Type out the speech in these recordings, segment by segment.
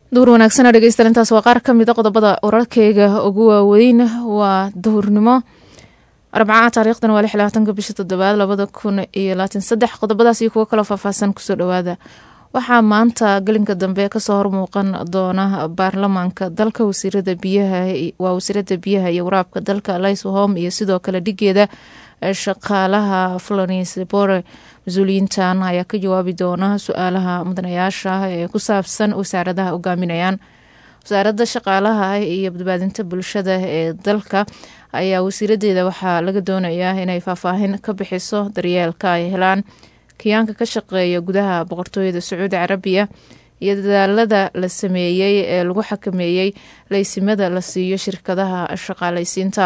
duur wanaagsana dhegeystayaal intaas waa qaar ka mid a qodobada wararkeyga ugu waaweyn waa duhurnimo arbaca taariikhdan waa lix labaatanka bisha toddobaad labada kun iyo labaatan saddex qodobadaas iyo kuwo kaloo faahfaahsan kusoo dhowaada waxaa maanta gelinka dambe kasoo hormuuqan doona baarlamaanka dalka wasiirada biyaha waa wasiirada biyaha iyo waraabka dalka lyshom iyo sidoo kale dhigeeda shaqaalaha florence bore mas-uuliyiintan ayaa ka jawaabi doona su-aalaha mudanayaasha ee ku saabsan wasaaradaha hogaaminayaan wasaaradda shaqaalaha iyo badbaadinta bulshada ee dalka ayaa wasiiradeeda waxaa laga doonayaa inay faahfaahin ka bixiso daryeelka ay helaan kiyaanka ka shaqeeya gudaha boqortooyada sacuudi carabiya iyo dadaalada la sameeyey ee lagu xakameeyey laysimada la siiyo shirkadaha shaqaalaysiinta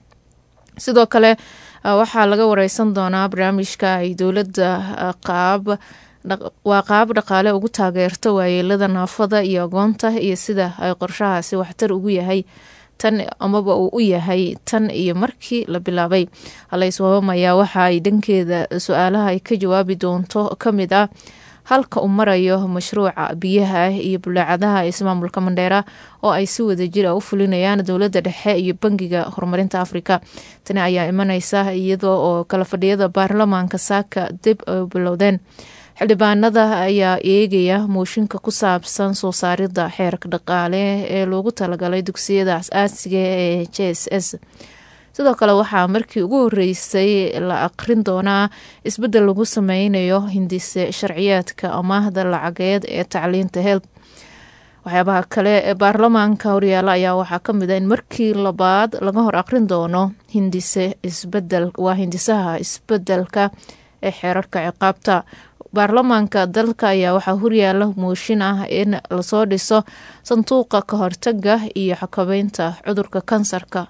sidoo kale waxaa laga wareysan doonaa barnaamijka ay dowladda qaab waa qaab dhaqaale ugu taageerto waayeelada naafada iyo agoonta iyo sida ay qorshahaasi waxtar ugu yahay tan amaba uu u yahay tan iyo markii la bilaabay halayswabam ayaa waxa ay dhankeeda su-aalaha ay ka jawaabi doonto ka mid ah halka uu marayo mashruuca biyaha iyo bulaacadaha ismaamulka mandheera oo ay si wadajir a u fulinayaan dowladda dhexe iyo bangiga horumarinta afrika tani ayaa imaneysa iyadoo oo kala fadhiyada baarlamaanka saaka dib ay bilowdeen xildhibaanada ayaa eegaya mooshinka ku saabsan soo saarida xeerka dhaqaale ee loogu talagalay dugsiyada as-aasiga ee j s s sidoo kale waxaa markii ugu horeysay la aqrin doonaa isbedel lagu sameynayo hindise sharciyeedka amaahda lacageed ee tacliinta health waxyaabaha kale ee baarlamaanka horyaala ayaa waxaa kamid a in markii labaad laga hor aqrin doono hindise isbedel waa hindisaha isbedelka ee xeerarka ciqaabta baarlamaanka dalka ayaa waxaa horyaala mooshin ah in lasoo dhiso sanduuqa ka hortaga iyo xakameynta cudurka kansarka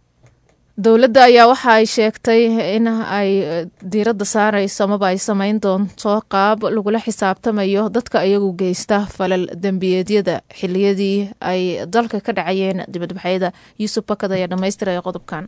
dowladda ayaa waxa ay sheegtay in ay diiradda saareyso amaba ay sameyn doonto qaab lagula xisaabtamayo dadka iyagu geysta falal dembiyeedyada xiliyadii ay dalka ka dhacayeen dibadbaxyada yuusuf bakad ayaa dhamaystiraya qodobkan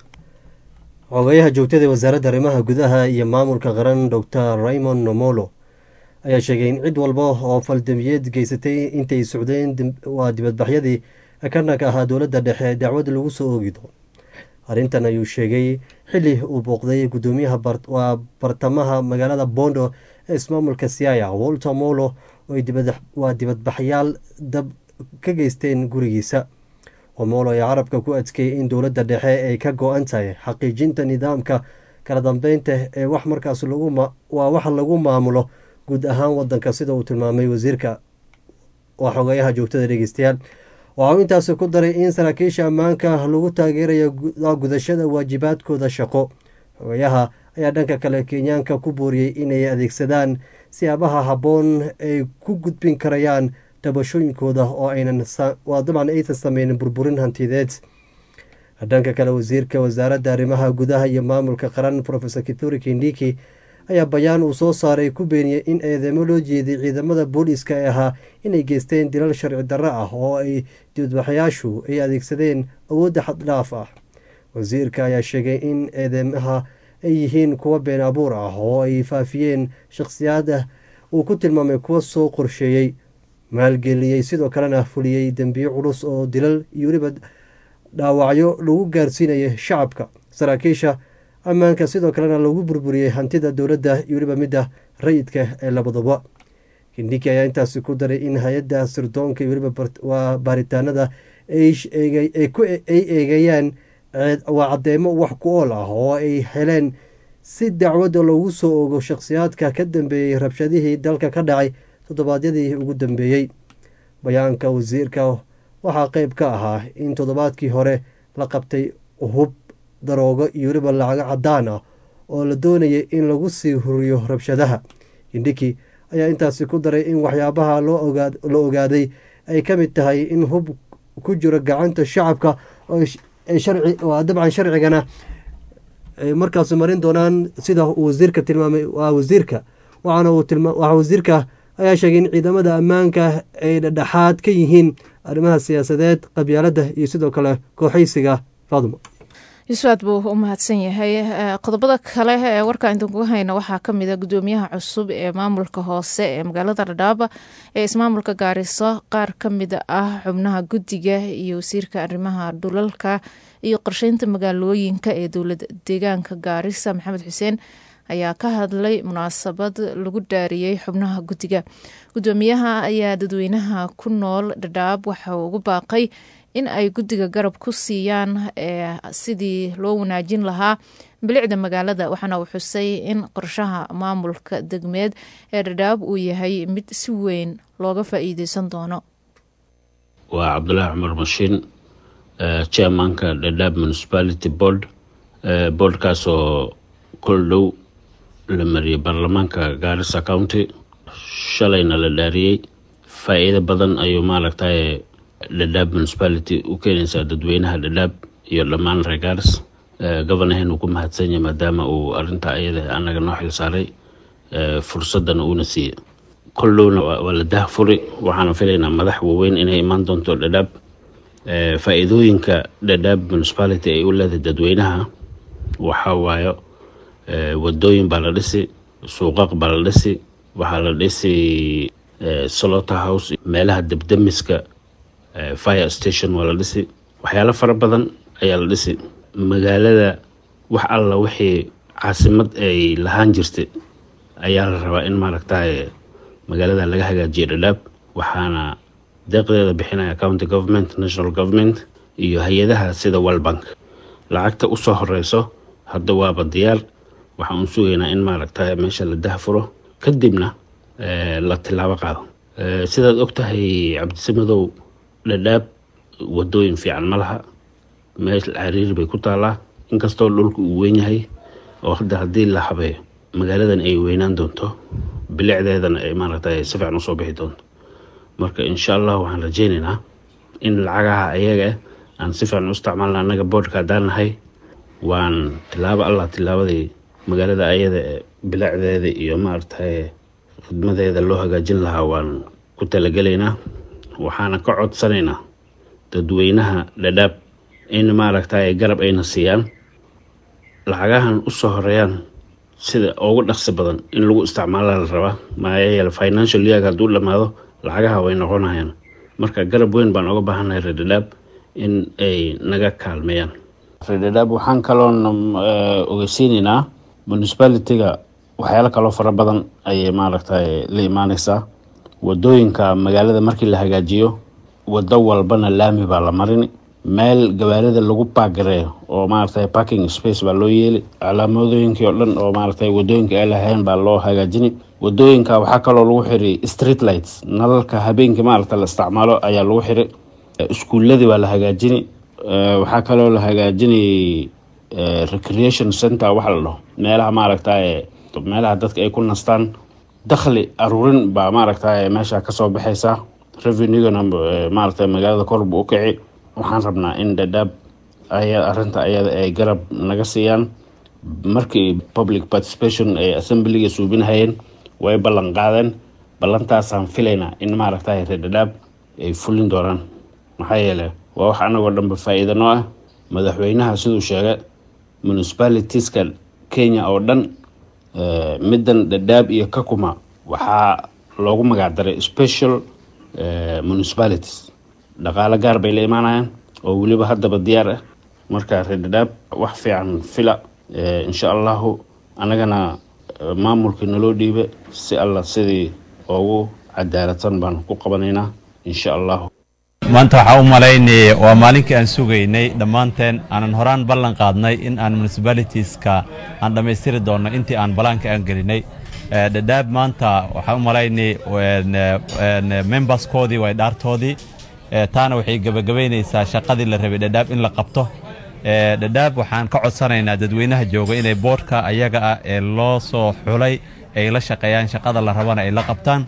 xogayaha joogtada wasaaradda arrimaha gudaha iyo maamulka qaran doctor raymond nomolo ayaa sheegay in cid walba oo faldembiyeed geysatay intay socdeen waa dibadbaxyadii kanaka ahaa dowladda dhexe dacwada lagu soo oogi doono arrintan ayuu sheegay xili uu booqday gudoomiyaha waa bartamaha magaalada bondo ee ismaamulka siaya walter molo waa dibadbaxyaal dab ka geysteen gurigiisa omolo ayaa carabka ku adkeeyay in dowladda dhexe ay ka go-an tahay xaqiijinta nidaamka kala dambeynta ee wax markaas waa wax lagu maamulo guud ahaan wadanka sida uu tilmaamay wasiirka waa xogeyaha joogtada dhegeystayaal waxa uu intaasi ku daray in saraakiisha ammaanka lagu taageerayo gudashada waajibaadkooda shaqo xogayaha ayaa dhanka kale kenyaanka ku booriyey inay adeegsadaan siyaabaha habboon ay ku gudbin karayaan dabashooyinkooda oo aynan waa dabcan aysan sameynin burburin hantideed dhanka kale wasiirka wasaaradda arrimaha gudaha iyo maamulka qaran profesor kituri kindiki ayaa bayaan uu soo saaray ku beeniyey in eedeymo loo jeeday ciidamada booliiska ee ahaa inay geysteen dilal sharci darro ah oo ay dibadbaxayaashu ay adeegsadeen awoodda xaddhaaf ah wasiirka ayaa sheegay in eedeymaha ay yihiin kuwa been abuur ah oo ay faafiyeen shakhsiyaada uu ku tilmaamay kuwa soo qorsheeyey maalgeliyey sidoo kalena fuliyey dembiyo culus oo dilal iyo weliba dhaawacyo lagu gaarsiinaya shacabka saraakiisha ammaanka sidoo kalena lagu burburiyey hantida dowladda iyo weliba midda rayidka ee labaduba kindhiki ayaa intaasi ku daray in hay-adda sirdoonka iyo weliba waa baaritaanada ay eegayaan waa cadeymo wax ku ool ah oo ay heleen si dacwadda loogu soo ogo shakhsiyaadka ka dambeeyey rabshadihii dalka ka dhacay toddobaadyadii ugu dambeeyey bayaanka wasiirka waxaa qeyb ka ahaa in toddobaadkii hore la qabtay hub daroogo iyo weliba lacago cadaan ah oo la doonayay in lagu sii huriyo rabshadaha kindhiki ayaa intaasi ku daray in waxyaabaha la ogaaday ay ka mid tahay in hub ku jiro gacanta shacabka waa dabcan sharcigana ay markaas marin doonaan sida uu wasiirka tilmaamay waa wasiirka waxaana waa wasiirka ayaa sheegay in ciidamada ammaanka ay dhedhexaad ka yihiin arrimaha siyaasadeed qabyaaladda iyo sidoo kale kooxaysiga faaduma yusuaad buu u mahadsan yahay qodobada kale ee warka idinkuga hayna waxaa kamid a gudoomiyaha cusub ee maamulka hoose ee magaalada dhadhaaba ee ismaamulka gaariso qaar kamid ah xubnaha guddiga iyo wasiirka arrimaha dhulalka iyo qorsheynta magaalooyinka ee dowlad deegaanka gaarisa maxamed xuseen ayaa ka hadlay munaasabad lagu dhaariyey xubnaha guddiga gudoomiyaha ayaa dadweynaha ku nool dhadhaab waxa uu ugu baaqay in ay guddiga garab ku siiyaan sidii loo wanaajin lahaa bilicda magaalada waxaana uu xusay in qorshaha maamulka degmeed ee dhadhaab uu yahay mid si weyn looga faa-iideysan doono waa cabdulaahi cumar mashiin chairmanka dhadhaab municipality board boardkaasoo kol dhow la mariyay baarlamaanka gaarisa county shalayna la dhaariyey faa-iido badan ayuu maaragtay dhadhaab municipality u keenaysaa dadweynaha dhadhaab iyo dhammaan reer gaaris governahen uu ku mahadsan yahay maadaama uu arintaa ayada anaga noo xil saaray fursadana uuna siiyey kol dhowna waa la dahfuri waxaana filaynaa madax waaweyn inay imaan doonto dhadhaab faa-iidooyinka dhadhaab municipality ay u leedahay dadweynaha waxaa waayo wadooyin baa la dhisi suuqaq baa la dhisi waxaa la dhisi slota house meelaha debdemiska fire station waa la dhisi waxyaalo fara badan ayaa la dhisi magaalada wax alla wixii caasimad ay lahaan jirtay ayaa la rabaa in maaragtay magaalada laga hagaajiyo dhadhaab waxaana deeqdeeda bixinaya county government national government iyo hay-adaha sida walbank lacagta usoo horeyso hadda waaba diyaar waxaan u sugaynaa in maaragtay meesha la dahfuro kadibna la tilaabo qaado sidaad og tahay cabdisamadow dhadhaab wadooyin fiican ma laha meel cariiri bay ku taalaa inkastoo dhulka uu weyn yahay oo hadda haddii la habeeyo magaaladan ay weynaan doonto bilicdeedana ay maaragtay si fiican usoo bixi doonto marka insha allah waxaan rajeynaynaa in lacagaha ayaga aan si fiican u isticmaalna annaga boodhka haddaan nahay waan tilaabo allah tilaabadii magaalada ayada bilicdeeda iyo maaragtay khidmadeeda loo hagaajin lahaa waan ku talagelaynaa waxaana ka codsanaynaa dadweynaha dhadhaab in maaragtay garab ayna siiyaan lacagahan usoo horeeyaan sida ugu dhaqsi badan in lagu isticmaala la rabaa maxaa yeele financial yeag hadduu dhammaado lacagaha way noqonayaan marka garab weyn baan uga baahannahay reer dhadhaab in ay naga kaalmeeyaan reer dhadhaab waxaan kaloon ogeysiinaynaa municipality-ga waxyaalo kaloo fara badan ayay maaragtay la imaaneysaa wadooyinka magaalada markii la hagaajiyo wado walbana laami baa la marini meel gawaarida lagu baagareeyo oo maaragtay parking space baa loo yeeli calaamadooyinkii oo dhan oo maaragtay wadooyinka ay lahayn baa loo hagaajini wadooyinka waxaa kaloo lagu xiri street lights nalalka habeenkii maaragta la isticmaalo ayaa lagu xiri iskuuladii baa la hagaajini waxaa kaloo la hagaajini recreation center waxa la dhaho meelaha maaragtay meelaha dadka ay ku nastaan dakhli aruurin baa maaragtay meesha kasoo baxaysa revenugana maaragtay magaalada korbu u kici waxaan rabnaa in dhadhaab aya arinta ayada ay garab naga siiyaan markii public participation ay assemblyga suubinahayeen way ballan qaadeen ballantaasaan filaynaa in maaragtay reer dhadhaab ay fulin doonaan maxaa yeele waa wax anagoo dhanba faa-iida noo ah madaxweynaha siduu sheegay municipalitiska kenya oo dhan middan dhadhaab iyo kakuma waxaa loogu magacdaray special municipalities dhaqaalo gaar bay la imaanayaan oo weliba haddaba diyaar ah marka reer dhadhaab wax fiican fila insha allahu annagana maamulkii naloo dhiiba si alla sidii ugu cadaaladsan baan ku qabanaynaa insha allahu maanta waxaa u malaynayay waa maalinkii aan sugaynay dhammaanteen aanan horaan ballan qaadnay in aan municipalitiska aan dhammaystiri doonno intii aan balaanka aan gelinay dhadhaab maanta waxaa u malaynay memberskoodii way dhaartoodii taana waxay gebagabaynaysaa shaqadii la rabay dhadhaab in la qabto dhadhaab waxaan ka codsanaynaa dadweynaha jooga inay boodhka ayaga ah ee loo soo xulay ay la shaqeeyaan shaqada la rabana ay la qabtaan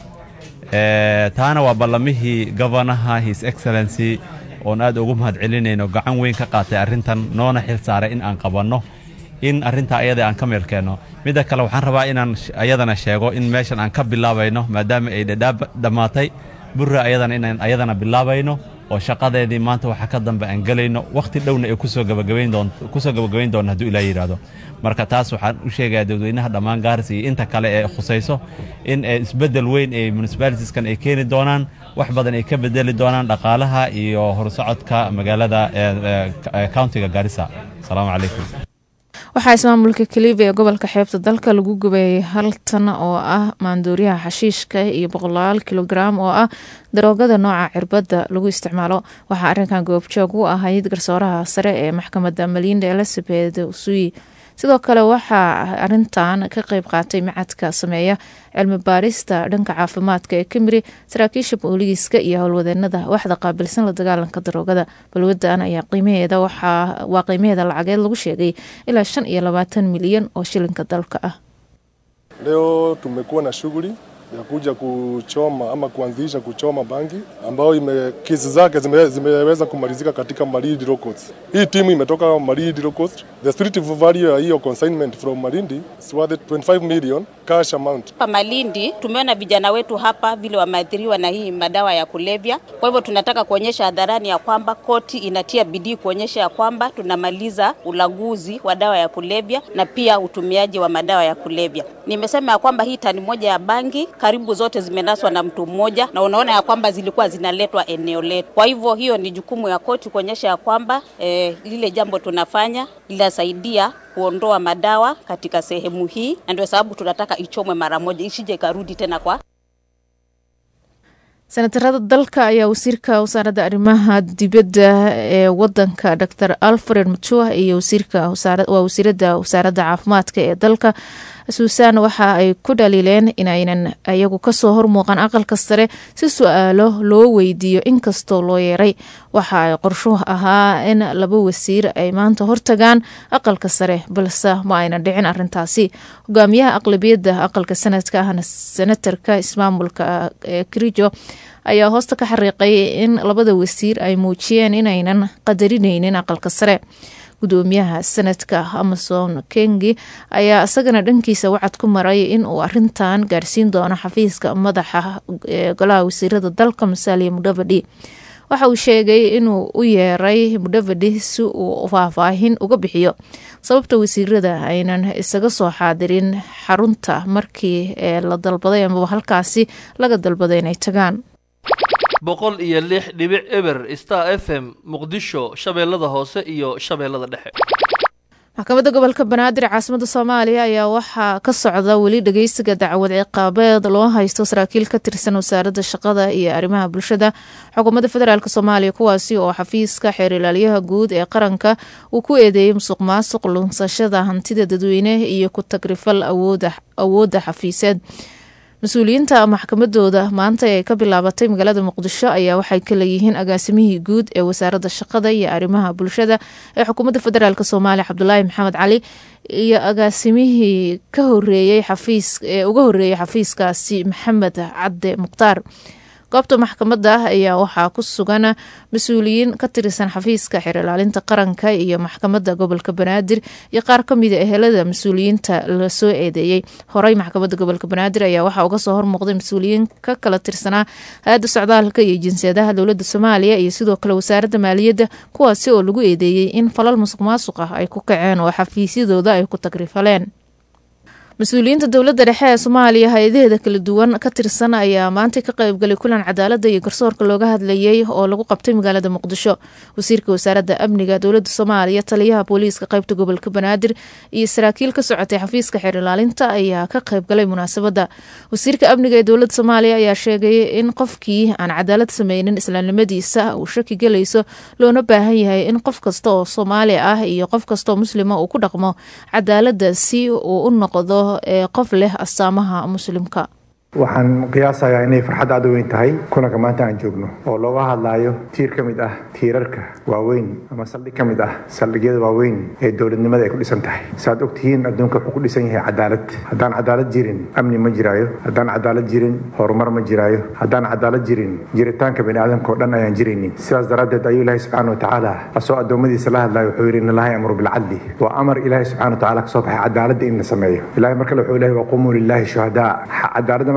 taana waa ballamihii governaha his excellency oon aad ugu mahad celinayno gacan weyn ka qaatay arrintan noona xil saaray in aan qabanno in arrintaa ayada aan ka meel keenno midda kale waxaan rabaa inaan ayadana sheego in meeshan aan ka bilaabayno maadaama ay dhadhaab dhammaatay burra ayadana inaan ayadana bilaabayno oo shaqadeedii maanta waxa ka dambe aan gelayno wakhti dhowna ay kusoo gabagabayn doonto kusoo gabagabayn doonno hadduu ilaa yidhaahdo marka taas waxaan u sheegayaa dadweynaha dhammaan gaaris iyo inta kale ee khusayso in isbeddel weyn ee municipalitieskan ay keeni doonaan wax badan ay ka bedeli doonaan dhaqaalaha iyo horsocodka magaalada countiga gaarisa asalaamu calaykum waxaa ismaamulka kaliiba ee gobolka xeebta dalka lagu gubeeyey hal tan oo ah maandooriyaha xashiishka iyo boqolaal kilograam oo ah daroogada nooca cirbadda lagu isticmaalo waxaa arrinkan goobjoog u ahayd garsooraha sare ee maxkamadda malinda elizabeth usuyi sidoo kale waxaa arintan ka qeyb qaatay macadka sameeya cilmi baarista dhanka caafimaadka ee kamiri saraakiisha booliiska iyo howlwadeenada waxda qaabilsan la dagaalanka daroogada balwadan ayaa qiimaheeda waa qiimaheeda lacageed lagu sheegay ilaa shan iyo labaatan milyan oo shilinka dalka ah Leo tumekuwa na shughuli ya kuja kuchoma ama kuanzisha kuchoma bangi ambayo ime, kesi zake zime, zimeweza kumalizika katika Malindi Low Coast. Hii timu imetoka Malindi Low Coast. The street value ya hiyo consignment from Malindi is worth 25 million cash amount. Hapa Malindi tumeona vijana wetu hapa vile wameathiriwa na hii madawa ya kulevya. Kwa hivyo tunataka kuonyesha hadharani ya kwamba koti inatia bidii kuonyesha ya kwamba tunamaliza ulaguzi wa dawa ya kulevya na pia utumiaji wa madawa ya kulevya. Nimesema ya kwamba hii tani moja ya bangi karibu zote zimenaswa na mtu mmoja, na unaona ya kwamba zilikuwa zinaletwa eneo letu. Kwa hivyo hiyo ni jukumu ya koti kuonyesha ya kwamba eh, lile jambo tunafanya linasaidia kuondoa madawa katika sehemu hii, na ndio sababu tunataka ichomwe mara moja, isije ikarudi tena kwa senatarada dalka ayaa wasiirka wasaaradda arrimaha dibadda ee wadanka dor alfred matua iyo waa wasiirada wasaaradda caafimaadka ee dalka suusan waxa ay ku dhaliileen inaynan iyagu kasoo hormuuqan aqalka sare si su-aalo loo weydiiyo inkastoo loo yeeray waxa ay qorshuhu ahaa in laba wasiir ay maanta hortagaan aqalka sare balse ma aynan dhicin arintaasi hogaamiyaha aqlabiyadda aqalka sanadka ahna senatarka ismaamulka ee kirijo ayaa hoosta ka xariiqay in labada wasiir ay muujiyeen inaynan qadarineynin aqalka sare gudoomiyaha sanadka amason kengi ayaa isagana dhankiisa wacad ku maray in uu arintan gaarsiin doono xafiiska madaxa ee golaha wasiirada dalka musaaliya mudhavadi waxa uu sheegay inuu u yeeray mudhavadi si uu faahfaahin uga bixiyo sababta wasiirada aynan isaga soo xaadirin xarunta markii ee la dalbaday amaba halkaasi laga dalbaday inay tagaan boqol iyo lix dhibic eber star f m muqdisho shabeellada hoose iyo shabeellada dhexe maxkamadda gobolka banaadir caasimada soomaaliya ayaa waxaa ka socda weli dhageysiga dacwad ciqaabeed loo haysto saraakiil ka tirsan wasaaradda shaqada iyo arrimaha bulshada xukuumadda federaalk soomaaliya kuwaasi oo xafiiska xeer ilaaliyaha guud ee qaranka uu ku eedeeyey musuq maasuq lunsashada hantida dadweyne iyo ku tagrifal awoodda xafiiseed mas-uuliyiinta maxkamadooda maanta ee ka bilaabatay magaalada muqdisho ayaa waxay ka leeyihiin agaasimihii guud ee wasaaradda shaqada iyo arrimaha bulshada ee xukuumadda federaalk soomaaliya cabdulaahi maxamed cali iyo agaasimihii ka horeeyey xafiis ee uga horeeyey xafiiskaasi maxamed cadde mukhtaar goobta maxkamadda ayaa waxaa ku sugan mas-uuliyiin ka tirsan xafiiska xeer ilaalinta qaranka iyo maxkamadda gobolka banaadir iyo qaar kamida ehelada mas-uuliyiinta lasoo eedeeyey horey maxkamadda gobolka banaadir ayaa waxaa uga soo hormuuqday mas-uuliyiin ka kala tirsanaa hay-adda socdaalka iyo jinsiyadaha dowladda soomaaliya iyo sidoo kale wasaaradda maaliyadda kuwaasi oo lagu eedeeyey in falal musuq maasuq ah ay ku kaceen oo xafiisyadooda ay ku tagrifaleen mas-uuliyiinta dowladda dhexe ee soomaaliya hay-adaheeda kala duwan ka tirsan ayaa maanta ka qeybgalay kulan cadaalada iyo garsoorka looga hadlayey oo lagu qabtay magaalada muqdisho wasiirka wasaaradda amniga dowladda soomaaliya taliyaha booliiska qeybta gobolka banaadir iyo saraakiil ka socotay xafiiska xeer ilaalinta ayaa ka qeybgalay munaasabadda wasiirka amniga ee dowladda soomaaliya ayaa sheegay in qofkii aan cadaalad sameynin islaamnimadiisa uu shaki gelayso loona baahan yahay in qof kasta oo soomaali ah iyo qof kastaoo muslima uu ku dhaqmo cadaaladda si uu u noqdo ee qof leh astaamaha muslimka waxaan qiyaasayaa inay farxad aad u weyn tahay kulanka maanta aan joogno oo looga hadlaayo tiir ka mid ah tiirarka waaweyn ama saldhig ka mid ah saldhigyada waaweyn ee dowladnimada ay ku dhisan tahay saaad ogtihiin adduunka wuxuu ku dhisan yahay cadaalad haddaan cadaalad jirin amni ma jiraayo haddaan cadaalad jirin horumar ma jiraayo haddaan cadaalad jirin jiritaanka bani aadamka oo dhan ayaan jiraynin sidaas daraaddeed ayuu ilaahay subxaana watacaala asoo addoommadiisa la hadlayo wuxuu yidhi in allaha yamuru bilcadli waa amar ilaahay subxana watacaala kasoo baxay cadaaladda in la sameeyo ilahay markale wuxuu leeyahy waqumuu lilaahi shuhadaa cadaaladda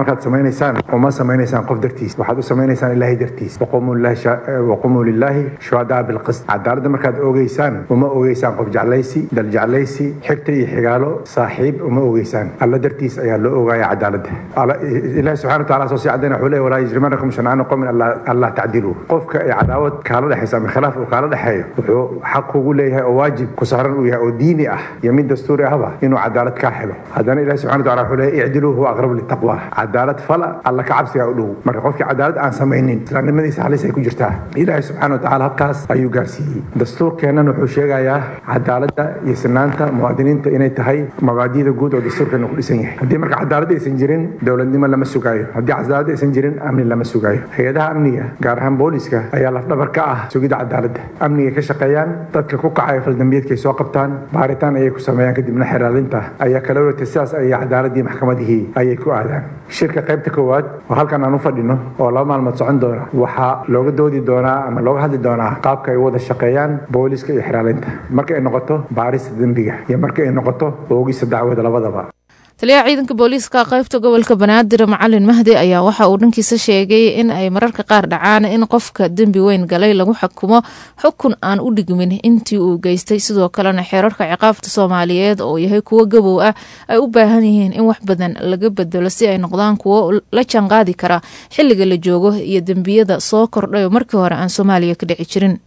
markaad samaynaysaan uma samaynaysaan qof dartiis waxaad u samaynaysaan ilaahay dartiis waqumuu lilaahi shuhadaa bilqist cadaaladda markaad ogeysaan uma ogeysaan qof jeclaysi dal jeclaysi xigta iyo xigaalo saaxiib uma ogeysaan alla dartiis ayaa loo ogaaya cadaaladda ilaahi subxana wa taala soo sii cadayna wuxuu leeyahy walaa yajrimanakum shancaanu qowmin allah tacdiluu qofka ay cadaawad kaala dhexaysa ama khilaaf uu kaala dhexeeyo wuxuu xaq ugu leeyahay oo waajib ku saaran uu yahay oo diini ah iyo mid dastuuri ahba inuu cadaalad kaa helo haddana ilahi subxana wa taala wuxuu leeyahy icdiluu huwa aqrabu litaqwa cadaalad fala alla ka cabsigaa u dhow marka qofkii cadaalad aan samaynin islaamnimadiisa halis ay ku jirtaa ilaahi subxana wa tacaala halkaas ayuu gaarsiiyey dastuurkeennan wuxuu sheegayaa cadaaladda iyo sinaanta muwaadiniinta inay tahay mabaadida guud oo dastuurkeena ku dhisan yahay haddii marka cadaalad aysan jirin dowladnimo lama sugaayo haddii cadaalad aysan jirin amni lama sugaayo hay-adaha amniga gaar ahaan booliska ayaa lafdhabar ka ah sugidda cadaaladda amniga ka shaqeeyaan dadka ku kacaya faldambiyeedkay soo qabtaan baaritaan ayay ku sameeyaan kadibna xeraalinta ayaa kala wareegtay sidaas ayay cadaaladii maxkamadihii ayay ku aadaan shirka qaybta koowaad oo halkan aan u fadhino oo laba maalmood socon doona waxaa looga doodi doonaa ama looga hadli doonaa qaabka ay wada shaqeeyaan booliska iyo xeraalinta marka ay noqoto baarista dembiga iyo marka ay noqoto oogista dacwada labadaba taliyaha ciidanka booliiska qaybta gobolka banaadir macalin mahdi ayaa waxa uu dhankiisa sheegay in ay mararka qaar dhacaan in qofka dembi weyn galay lagu xukumo xukun aan u dhigmin intii uu geystay sidoo kalena xeerarka ciqaabta soomaaliyeed oo yahay kuwo gabow ah ay u baahan yihiin in wax badan laga bedelo si ay noqdaan kuwo la janqaadi kara xilliga la joogo iyo dembiyada soo kordhay oo markii hore aan soomaaliya ka dhici jirin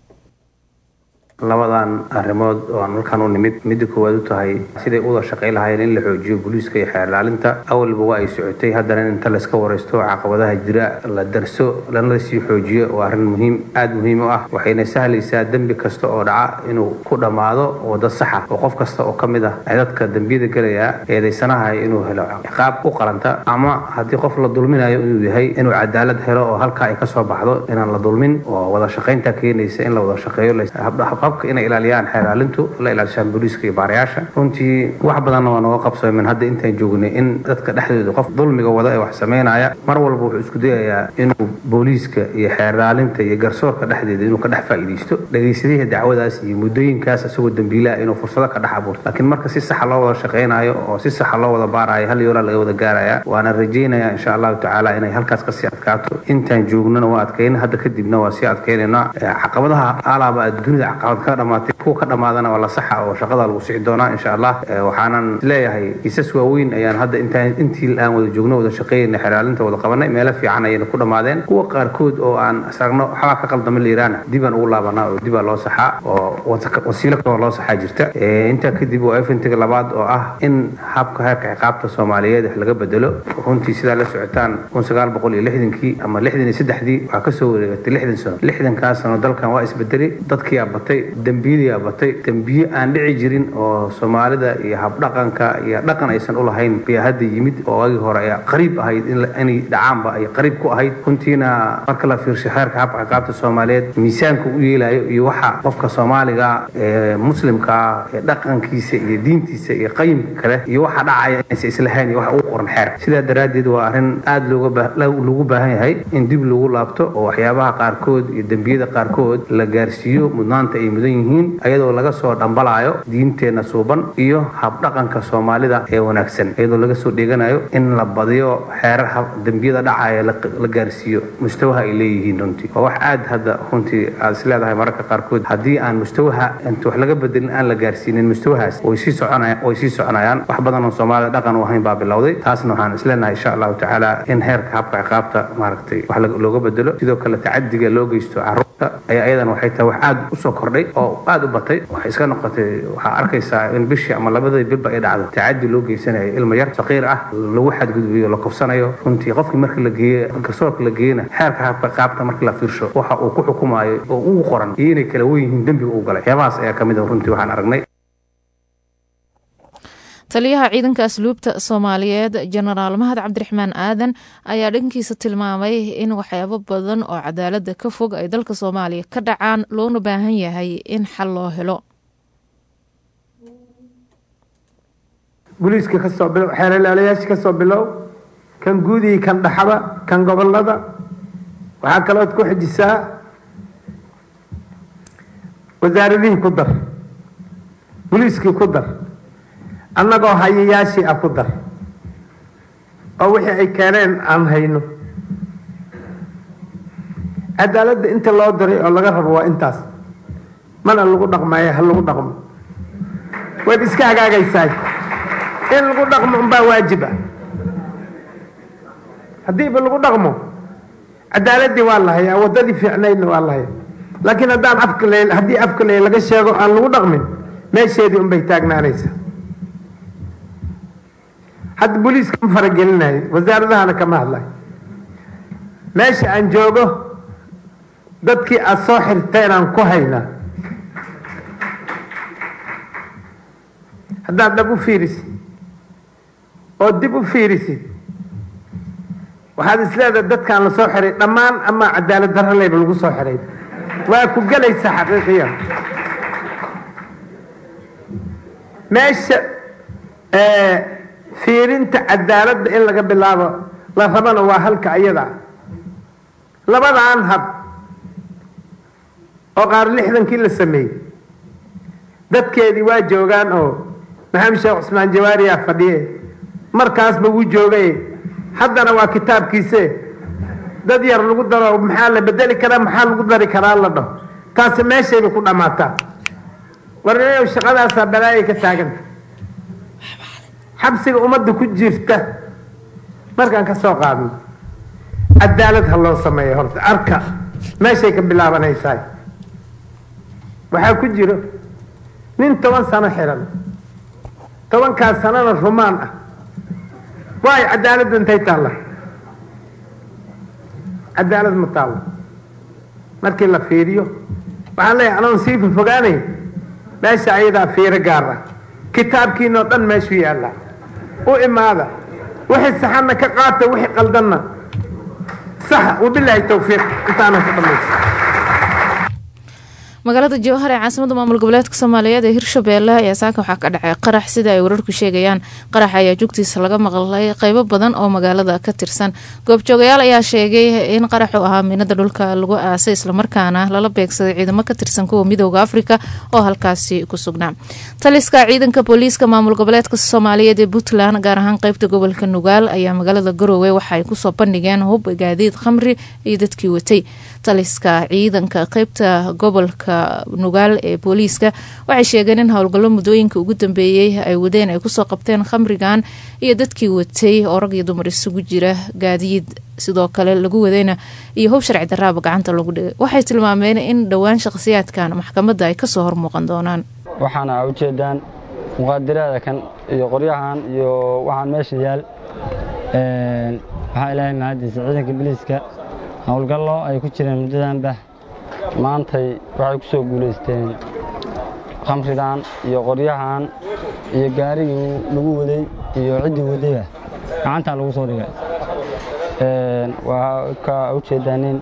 labadan arrimood oo aan halkan u nimid midda koowaad u tahay siday u wada shaqay lahaayeen in la xoojiyo booliiska iyo xeer ilaalinta awalba waa ay socotay haddana in inta layska waraysto caqabadaha jira la darso lana sii xoojiyo waa arrin muhiim aada muhiim u ah waxayna sahlaysaa dembi kasta oo dhaca inuu ku dhammaado wada saxa oo qof kasta oo ka mid ah ay dadka dembiyada gelaya eedaysanahay inuu helo ciqaab u qalanta ama haddii qof la dulminayo inuu yahay inuu cadaalad helo oo halkaa ay kasoo baxdo inaan la dulmin oo wada shaqaynta keenaysa in la wada shaqeeyo habka inay ilaaliyaan xeeraalintu la ilaalishaan booliiska iyo baarayaasha runtii wax badanna waa nooga qabsoomen hadda intaan joognay in dadka dhexdooda qof dulmiga wada ee wax sameynaya mar walba wuxuu isku dayayaa inuu booliiska iyo xeeraalinta iyo garsoorka dhexdeeda inuu ka dhex faa'iidaysto dhegaysadihii dacwadaas iyo muddooyinkaas isagoo dembiilaha inuu fursado ka dhex abuurto laakiin marka si saxa loo wada shaqaynayo oo si saxa loo wada baarayo hal yoolaa laga wada gaaraya waana rajaynaya insha allahu tacaala inay halkaas kasii adkaato intaan joognana waa adkayna hadda kadibna waa sii adkaynayna caqabadaha alaaba dunida caqabad ka dhamaatay kuwa ka dhamaadana waa la saxa oo shaqada lagu sixi doonaa insha allah waxaanan leeyahay kiisas waaweyn ayaan hadda intaan intii aan wada joogno wada shaqeynay xeraalinta wada qabanay meelo fiican ayayna ku dhammaadeen kuwa qaarkood oo aan saragno waxbaa ka qaldama liiraana dibaan ugu laabanaa oo dibaa loo saxaa oo wasiilo kaloo loo saxaa jirta intaa kadib waa efintiga labaad oo ah in habka heerka ciqaabta soomaaliyeed wax laga bedelo runtii sidaa la socotaan kun sagaal boqol iyo lixdankii ama lixdan iyo saddexdii waxaa kasoo wareegatay lixdan sano lixdankaas sano dalkan waa isbedelay dadkiyaa batay dembiyadiyaa batay dembiye aan dhici jirin oo soomaalida iyo habdhaqanka iyo dhaqan aysan u lahayn ayaa hadda yimid oo agii hore ayaa qariib ahayd inay dhacaanba ay qariib ku ahayd runtiina marka la fiirsho xeerka habka ciqaabta soomaaliyeed miisaanka u yeelayo iyo waxa qofka soomaaliga ee muslimka ee dhaqankiisa iyo diintiisa iyo qayimka kale iyo waxa dhacaya inaysa islahayn iyo waxa ugu qoran xeerka sidaa daraaddeed waa arrin aada looga lagu baahan yahay in dib lagu laabto oo waxyaabaha qaarkood iyo dembiyada qaarkood la gaarsiiyo mudnaanta ay mudan yihiin ayadoo laga soo dhambalaayo diinteenna suuban iyo habdhaqanka soomaalida ee wanaagsan iyadoo laga soo dheeganayo in la badiyo xeerar dembiyada dhacaya la gaarsiiyo mustawaha ay leeyihiin runtii waa wax aad hadda runtii aad is leedahay mararka qaarkood haddii aan mustawaha inta wax laga bedelin aan la gaarsiinin mustawahaas way sii soconayaan way sii soconayaan wax badan oo soomaalida dhaqan u ahayn baa bilowday taasna waxaan is leenahay insha allahu tacaala in heerka habka ciqaabta maaragtay wax looga bedelo sidoo kale tacadiga loo geysto carruurta ayaa iyadan waxay tahay wax aad usoo kordhay oo aad u batay waxay iska noqotay waxaa arkaysaa in bishii ama labadii bilba ay dhacdo tacadi loo geysanayo ilmo yar saqiir ah lagu xadgudbiyo la kufsanayo runtii qofkii markii la geeye garsoorka la geeyena xeerka habka qaabta markii la fiirsho waxa uu ku xukumayo oo ugu qoran iyo inay kala wen yihiin dembiga uu galay waxyaabahaas ayaa ka mid a runtii waxaan aragnay taliyaha ciidanka asluubta soomaaliyeed jenaraal mahad cabdiraxmaan aadan ayaa dhankiisa tilmaamay in waxyaabo badan oo cadaalada ka fog ay dalka soomaaliya ka dhacaan loona baahan yahay in xal loo helo booliiska kasoo bilow xeeralaalayaasha kasoo bilow kan guudii kan dhaxaba kan gobolada waxaa kalood ku xijisaa wasaaradihii ku dar booliiskii ku dar annagoo hayayaashii ah ku dar oo wixii ay keeneen aan hayno cadaaladda inta loo diray oo laga rabo waa intaas mana lagu dhaqmaayo ha lagu dhaqmo waad iska hagaagaysaay in lagu dhaqmo unbaa waajib ah haddiiba lagu dhaqmo cadaaladdii waa la hayaa waddadii fiicnaydna waa la hayaa laakiin haddaan afka le haddii afka le laga sheego aan lagu dhaqmin meesheedii unbay taagnaanaysaa hadda booliiska ma faragelinayo wasaaradahana kama hadlayo meesha aan joogo dadkii aada soo xirteenaan ku haynaa haddaad dhab u fiirisid oo dib u fiirisid waxaad isleedahay dadkaan la soo xiray dhammaan ama cadaalad darro leyba lagu soo xiray waa ku gelaysaa xaqiiqiyan meesha fiirinta cadaaladda in laga bilaabo la rabana waa halka ayada labadaan hab oo qaar lixdankii la sameeyey dadkeedii waa joogaan oo maxamed sheekh cusmaan jawaariyaa fadhiye markaasba wuu joogay haddana waa kitaabkiise dad yar lagu daro maxaa la bedeli karaa maxaa lagu dari karaa la dhaho taasi meeshayba ku dhammaataa warninayow shaqadaasaa balaayay ka taaganta xabsiga ummadda ku jirta markaan ka soo qaadno cadaalad ha loo sameeyo horta arka meeshay ka bilaabanaysaa waxaa ku jiro nin toban sano xiran tobankaas sanona rumaan ah waayo cadaaladda intay taalla cadaalad ma taallo markii la fiiriyo waxaan leeyahay anoon sii fofogaanay meesha ayadaa fiiro gaar ah kitaabkiinoo dhan meeshuu yaallaa u imaada wixii saxanna ka qaata wixii qaldanna saxa wabilaahi towfiiq intaanan ka dhamaysa magaalada jowhar ee caasimada maamul goboleedka soomaaliyeed ee hirshabeelle ayaa saaka waxaa ka dhacay qarax sida ay wararku sheegayaan qarax ayaa jugtiisa laga maqlay qeybo badan oo magaalada ka tirsan goobjoogayaal ayaa sheegay in qaraxu ahaa miinada dhulka lagu aasay islamarkaana lala beegsaday ciidamo ka tirsan kuwa midooda afrika oo halkaasi ku sugnaa taliska ciidanka booliiska maamul goboleedka soomaaliyeed ee puntland gaar ahaan qeybta gobolka nugaal ayaa magaalada garowe waxaay kusoo bandhigeen hub gaadiid khamri iyo dadkii watay taliska ciidanka qeybta gobolka nugaal ee booliiska waxay sheegeen in howlgallo muddooyinka ugu dambeeyey ay wadeen ay kusoo qabteen khamrigan iyo dadkii watay oo rag iyo dumar isugu jira gaadiid sidoo kale lagu wadayna iyo hub sharci daraaba gacanta lagu dhigay waxay tilmaameen in dhowaan shaqhsiyaadkan maxkamadda ay kasoo hormuuqan doonaan waxaana ujeedaan muqaadiraada kan iyo qoryahan iyo waxaan meesha yaal waxaa ilaahay mahadiisa ciidanka biliiska howlgallo ay ku jireen muddadanba maantay waxay ku soo guulaysteen khamridan iyo qoryahan iyo gaarigii lagu waday iyo ciddii wadayba gacantaa lagu soo dhigay waa ka ujeedaanin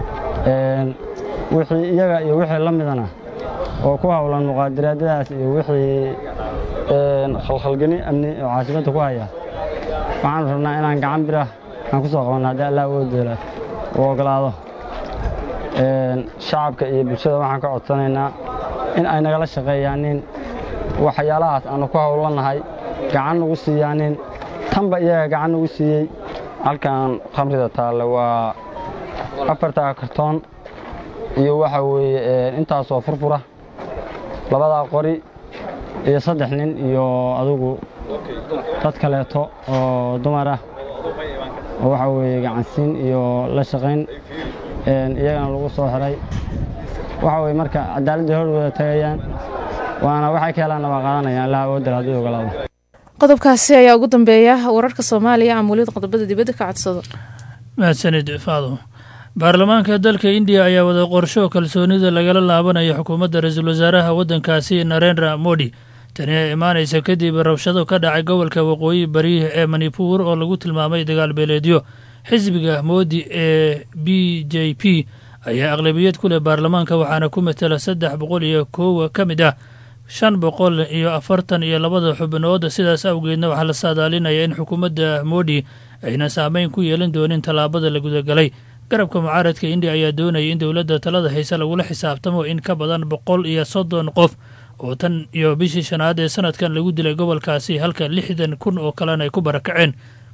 wixii iyaga iyo wixii la midana oo ku howlan muqaadiraadadaas iyo wixii khalkhalgeni amni oo caasimada ku haya waxaanu rabnaa inaan gacan birah aan ku soo qabanno haddii allah woodeela u ogolaado shacabka iyo bulshada waxaan ka codsanaynaa in ay nagala shaqeeyaanin waxyaalahaas aanu ku howlanahay gacan nagu siiyaanin tanba iyaga gacan nagu siiyey halkan khamrida taalle waa afartaa kartoon iyo waxa weeye intaasoo furfura labadaa qori iyo saddex nin iyo adugu dad kaleeto oo dumar ah oo waxa weeye gacansiin iyo la shaqayn iyagana lagu soo xiray waxa weye marka cadaaladda hor wada tagayaan waana waxay ka helaanna waa qaadanayaan allaha awoodal haddii ogolaado qodobkaasi ayaa ugu dambeeya wararka soomaaliya ama weliba qodobada dibadda ka codsado mahadsanid faado baarlamaanka dalka indiya ayaa wada qorsho kalsoonida lagala laabanayo xukuumadda ra-iisul wasaaraha waddankaasi narendra modi tani ee imaanaysa kadib rabshado ka dhacay gobolka waqooyi bari ee manipuur oo lagu tilmaamay dagaal beeleedyo xisbiga moodi ee b j p ayaa aqlabiyad ku leh baarlamaanka waxaana ku matela saddex boqol iyo koowa ka mid ah shan boqol iyo afartan iyo labada xubnood sidaas awgeedna waxaa la saadaalinaya in xukuumadda modi ayna saameyn ku yeelan doonin tallaabada la gudagalay garabka mucaaradka indiya ayaa doonaya in dowladda talada hayse lagula xisaabtamo in ka badan boqol iyo soddon qof oo tan iyo bishii shanaad ee sanadkan lagu dilay gobolkaasi halka lixdan kun oo kalena ay ku barakaceen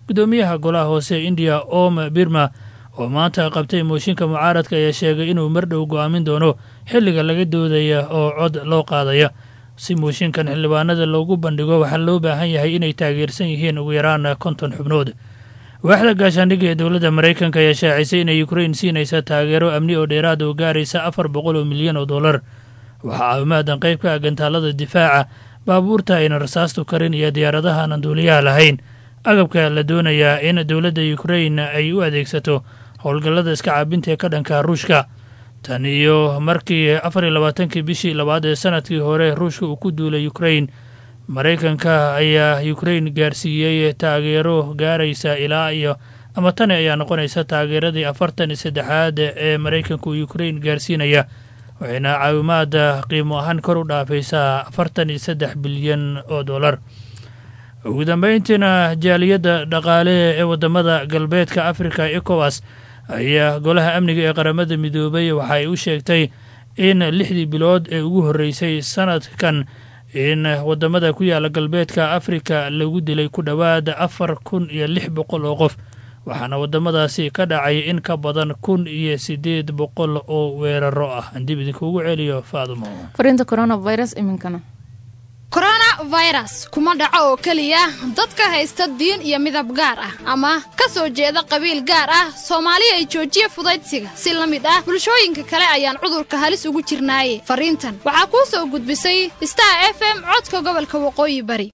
guddoomiyaha golaha hoose indiya om birma oo maanta qabtay mooshinka mucaaradka ayaa sheegay inuu mardhow go'aamin doono xilliga laga doodaya oo cod loo qaadaya si mooshinkan xildhibaanada loogu bandhigo waxaa loo baahan yahay inay taageersan yihiin ugu yaraan konton xubnood waaxda gaashaandhigga ee dowladda maraykanka ayaa shaacisay inay ukrain siinaysa taageero amni oo dheeraad oo gaaraysa afar boqol oo milyan oo dollar waxaa caawimaadan qayb ka ah gantaalada difaaca baabuurta ayna rasaastu karin iyo diyaaradaha aan duuliyaha lahayn agabka la doonayaa in dowladda ukrain ay u adeegsato howlgallada iska caabinta ee ka dhanka ruushka tan iyo markii afar iyo labaatankii bishii labaad ee sanadkii hore ruushka uu ku duulay ukrain maraykanka ayaa ukrain gaarsiiyey taageero gaaraysa ilaa iyo ama tani ayaa noqonaysa taageeradii afartan iyo saddexaad ee maraykanku ukrain gaarsiinaya waxayna caawimaada qiimo ahaan kor u dhaafaysaa afartan iyo saddex bilyan oo dollar ugu dambeyntiina jaaliyadda dhaqaale ee wadamada galbeedka africa ecowas ayaa golaha amniga ee qaramada midoobay waxa ay u sheegtay in lixdii bilood ee ugu horreysay sanadkan in wadamada ku yaala galbeedka afrika lagu dilay ku dhowaad afar kun iyo lix boqol oo qof waxaana wadamadaasi ka dhacay in ka badan kun iyo sideed boqol oo weeraro ah dib idinkuugu celiyo faadumo fariinta coronavirus iminkana coronavirus kuma dhaco oo keliya dadka haysta diin iyo midab gaar ah ama ka soo jeeda qabiil gaar ah soomaali ay joojiya fudaydsiga si la mid ah bulshooyinka kale ayaan cudurka halis ugu jirnaaye fariintan waxaa kuu soo gudbisay star f m codka gobolka waqooyi bari